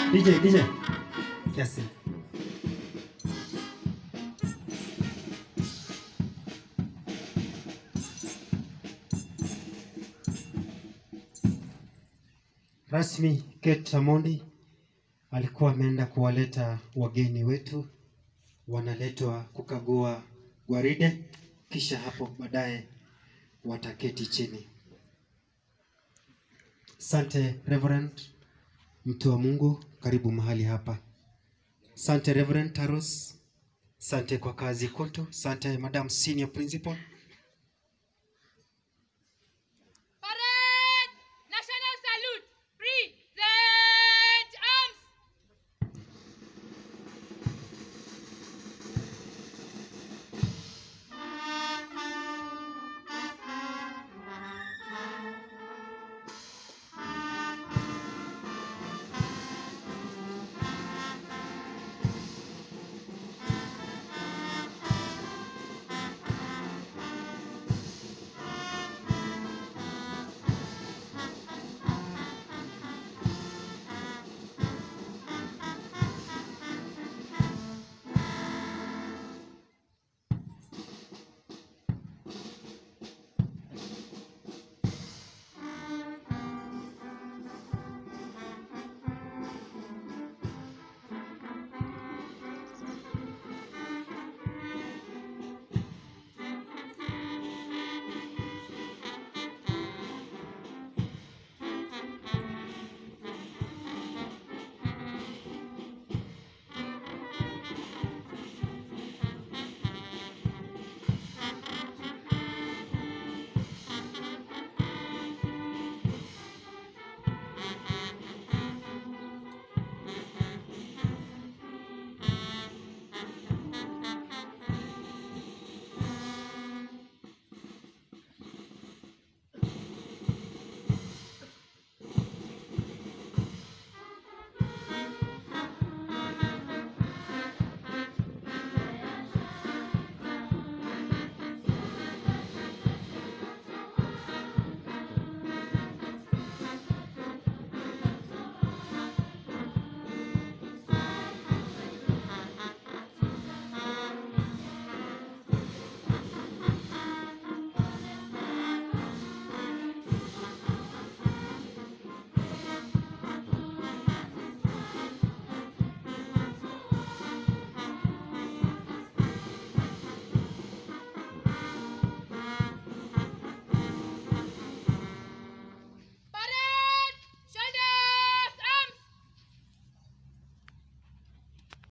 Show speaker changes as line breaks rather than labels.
DJ, DJ. Kiasi. Rasmi Kate Amondi alikuwa ameenda kuwaleta wageni wetu, wanaletwa kukagua gwaride, kisha hapo baadaye wataketi chini. Sante Reverend, mtu wa Mungu, karibu mahali hapa. Sante Reverend Taros, sante kwa kazi koto, sante Madam Senior Principal,